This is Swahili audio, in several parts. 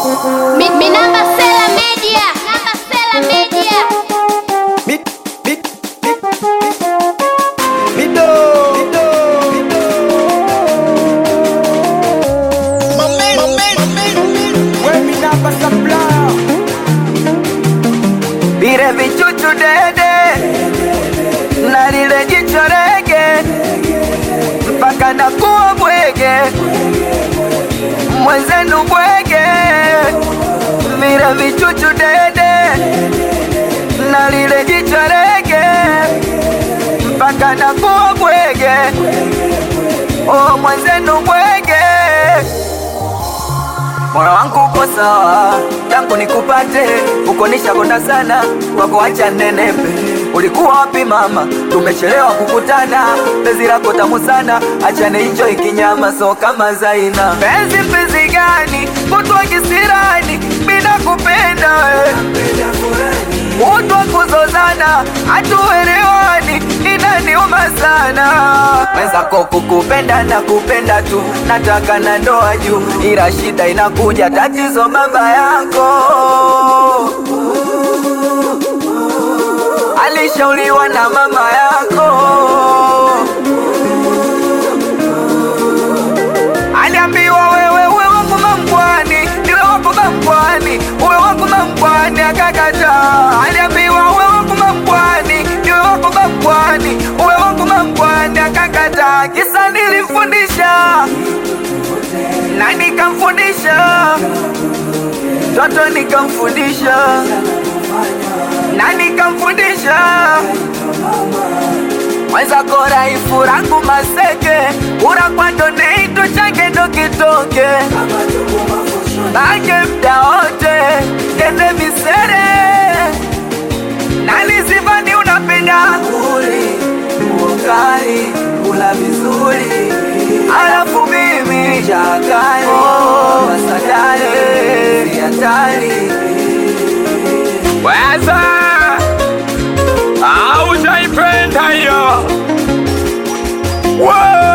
Mi, mi namba Sela Media. Namba Sela Media. Mi, mi, mi, Mido, Mido, Mido. We mi namba supplier. Vile vichuchu dede na lile jicho rege mpaka nakuwa bwege mwenzenu bwege vile vichuchu dede na lile jicho rege mpaka nakuwa bwege oh mwenzenu bwege moyo wangu uko sawa tangu nikupate uko nishakonda sana wako acha nenepe ulikuwa wapi mama tumechelewa kukutana penzi lako tamu sana achane hicho ikinyama so kama zaina penzi mpenzi gani mtu wa kisirani bila kupenda we Mtu wa kuzozana hatuelewani, inaniuma sana. Mwenzako kukupenda na kupenda tu, nataka na ndoa juu, ila shida inakuja, tatizo baba yako alishauriwa na mama yako aliambiwa wewe uwe wangu mambwani, niwe wangu mambwani, uwe wangu mambwani, akakataa. Aliambiwa uwe wangu mambwani, niwe wangu mambwani, uwe wangu mambwani, akakataa. Kisa nilimfundisha na nikamfundisha, toto nikamfundisha na nikamfundisha mwenzako raifu rangu maseke urakwando neito change ndo kitoke bange mda wote kende misere nalizivani unapenda uli ukali kula vizuri alafu mimi chakali wasadari siatari Weza aujaipenda hiyo Wa-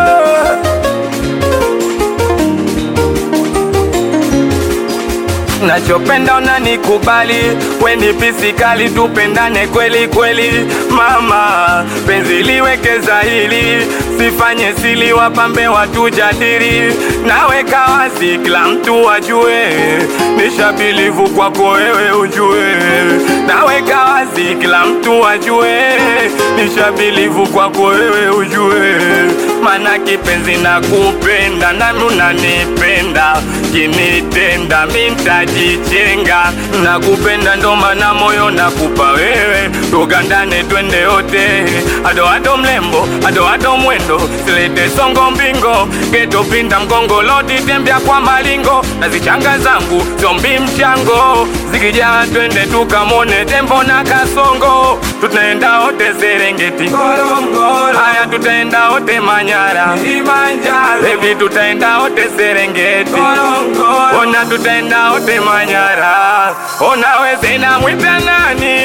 nachopenda unanikubali weni pisikali tupendane kweli kweli mama penzi liwekeza hili sifanye sili wapambe watujadili naweka wazi kila mtu ajue nishabilivu kwako wewe ujue naweka wazi kila mtu ajue nishabilivu kwako wewe ujue mana kipenzi na kupenda nami unanipenda kinitenda mintajichenga na kupenda ndo mana moyo nakupa wewe tugandane twende yote adoado mlembo adoado mwendo silete songo mbingo getopinda mgongo loti tembea kwa malingo na zichanga zangu zombi mchango zikijaa twende tukamone tembo na kasongo tutaenda wote serengeti haya tutaenda wote manyara bebi tutaenda wote serengeti ona tutaenda wote manyara ona weze namwita nani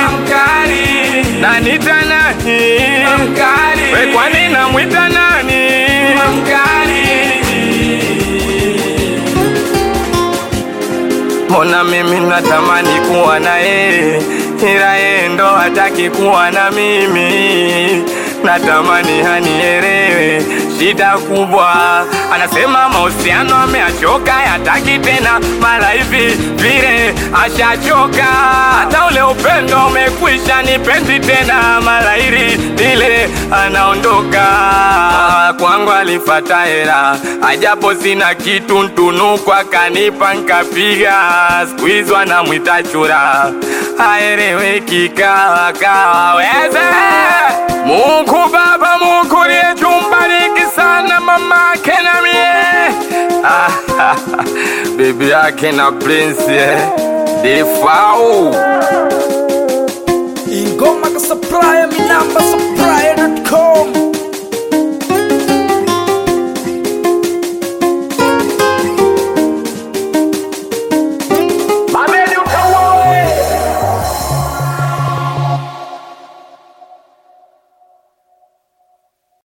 nanita nani we kwani namwita nani Mbona mimi natamani kuwa na yeye, ila yeye ndo hataki kuwa na mimi. Natamani hanielewe, shida kubwa. Anasema mahusiano ameachoka, yataki tena, mara hivi vile ashachoka. Hata ule upendo umekwisha, nipenzi tena, mara hili lile anaondoka. Kwangu alifata hera, ajapo sina kitu, ntunukwa kanipa nkapiga. Siku hizo anamwita chura, haeleweki kawa kawa weze Mungu Baba, Mungu liyejumbariki sana mama yake na mie Ah, bibi yake na prince eh, Defau Ingoma ka supplier, mi namba supplier.com